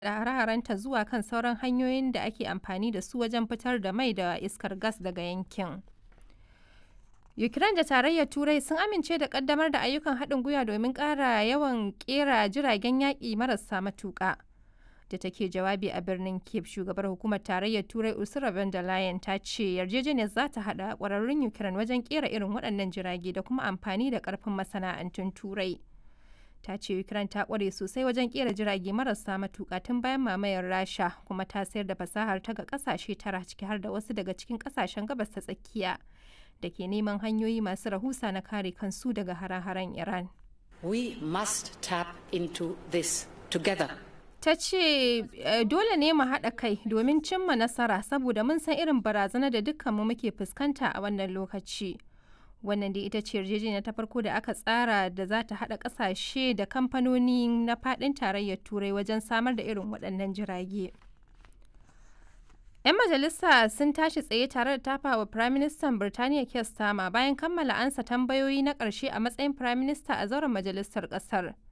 da hare-harenta zuwa kan sauran hanyoyin da ake amfani da su wajen fitar da mai da iskar gas daga yankin. Ukraine da Tarayyar Turai sun amince da ƙaddamar da ayyukan haɗin gwiwa domin ƙara yawan ƙera jiragen yaƙi marasa matuƙa. Da take jawabi a birnin Kiev, shugabar hukumar Tarayyar Turai Ursula von der Leyen ta ce yarjejeniyar za ta haɗa ƙwararrun Ukraine wajen ƙera irin waɗannan jirage da kuma amfani da ƙarfin masana'antun Turai. Ta ce Ukraine ta ƙware sosai wajen ƙera jirage marasa matuƙa tun bayan mamayar Rasha kuma ta sayar da fasahar ta ga ƙasashe tara ciki har da wasu daga cikin ƙasashen gabas ta tsakiya. da ke neman hanyoyi masu rahusa na kare kansu daga hare-haren Iran. We must tap into this together. Ta ce dole ne mu haɗa kai domin cimma nasara saboda mun san irin barazana da dukkanmu muke fuskanta a wannan lokaci. Wannan dai ita ce yarjejeniya ta farko da aka tsara da za ta haɗa ƙasashe da kamfanoni na faɗin tarayyar Turai wajen samar da irin waɗannan jirage. 'Yan majalisa sun tashi tsaye tare da tafa wa Firaministan Birtaniya Keir Starmer bayan kammala ansa tambayoyi na ƙarshe a matsayin Firaminista a zauren majalisar ƙasar.